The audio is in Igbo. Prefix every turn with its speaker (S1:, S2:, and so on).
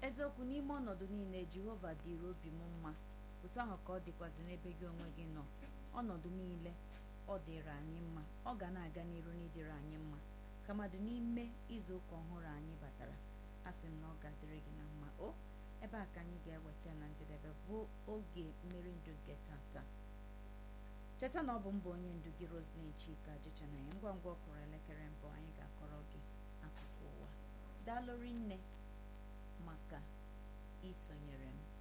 S1: eziokwu n'ime ọnọdụ niile jehova dịrị obi m mma otu ahụ ka ọ dịkwazị n'ebe gị onwe gị nọ ọnọdụ niile ọ dịrị anyị mma ọ ga na-aga n'iru n'ịdịrị anyị mma kamadụ n'ime izu ụka ọhụrụ anyị batara a sị m na ọ ga-adịrị gị na mma o ebe a ka anyị ga-eweta na njedebe bụ oge mmeri ndụ nke tata cheta na ọ bụ mbụ onye ndu gị Roselyn Chika jicha na ya ngwa ngwa ọ kụrụ elekere mbụ anyị ga-akọrọ gị akụkọ ụwa daalụ rinne maka isonyere m